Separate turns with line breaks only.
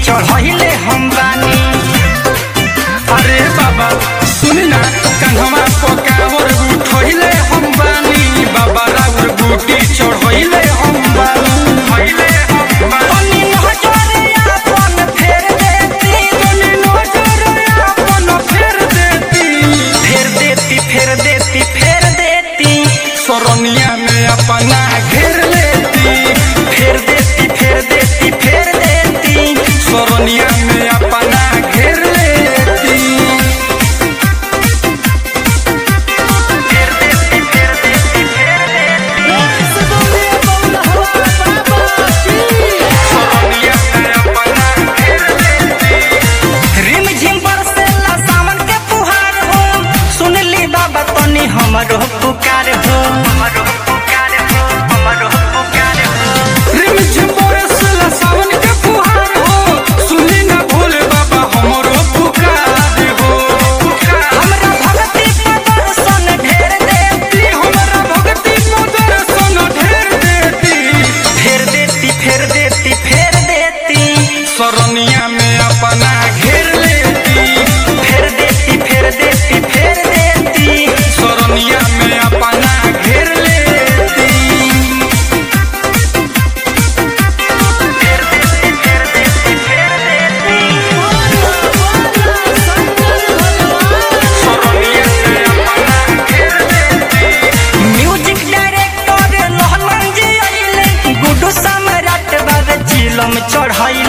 चढ़हिले हम बानी
अरे बाबा सुन ना कन्हवा पकावर उठहिले हम बानी बाबा राउर बूटी चढ़हिले हम बानी हहिले हम बानी
तनी नजरे आपन फेर देती
तनी नजर अपन फेर देती
फेर देती फेर देती फेर देती
सरनिया में अपना घेर लेती
फेर देती फेर देती फेर देती
सरनिया में अपना घेर लेती
फेर देती फेर देती फेर देती
सरनिया में अपना घेर लेती
रिम झिम बरसेला सावन के फुहार हो सुन ली बाबा तनी हमरो पुकार हो हमरो पुकार हो हमरो पुकार हो
रिम झिम बरसला सावन के फुहार हो सुनी ना भोले बाबा हमरो पुकार हो
हमरा भक्ति पर दर्शन ढेर देती
ती हमरा भक्ति में दर्शन ढेर देती
फेर देती फेर देती फेर देती
सरनिया में अपना घेर लेती
फेर देती फेर देती फेर देती
सरनिया में अपना घेर लेती
फेर देती फेर देती फेर देती
सरनिया में अपना घेर लेती
म्यूजिक डायरेक्टर लहलन जी आइले गुड्डू सम्राट बाबे चिलम चढ़ाइले